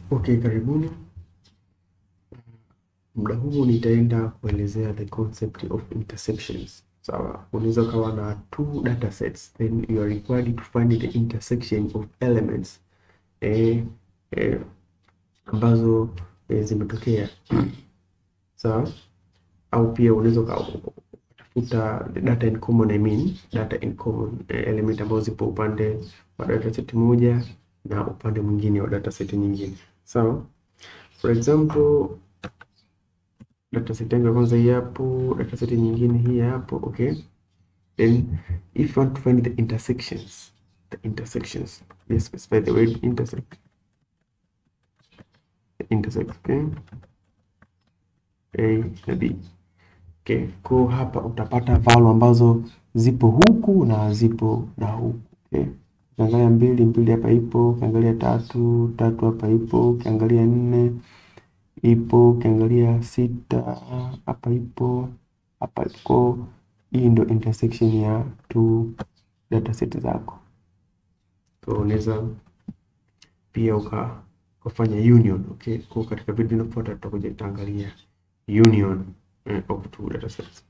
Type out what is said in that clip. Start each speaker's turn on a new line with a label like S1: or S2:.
S1: Okay, karibuni. Muda huu nitaenda kuelezea the concept of intersections. Sawa, unaweza ukawa na two data sets then you are required to find the intersection of elements eh, eh, ambazo eh, zimetokea sawa, au pia unaweza ukatafuta data in common, I mean data in common eh, element ambazo zipo upande wa dataset moja na upande mwingine wa dataset nyingine sawa. For example dataset yangu ya kwanza hii hapo, dataset nyingine hii hapo, okay. Then if you want to find the intersections, the intersections, let's specify the word intersect. The intersect, okay. A na B. Okay, kwa hapa utapata value ambazo zipo huku na zipo na huku. Okay. Ukiangalia mbili, mbili hapa ipo, ukiangalia tatu, tatu hapa ipo, ukiangalia nne ipo ukiangalia sita hapa ipo hapa ipo. Hii ndo intersection ya two dataset zako, so unaweza pia uka ukafanya union okay. Kwa katika video inayofuata tutakuja tutaangalia union eh, of two datasets.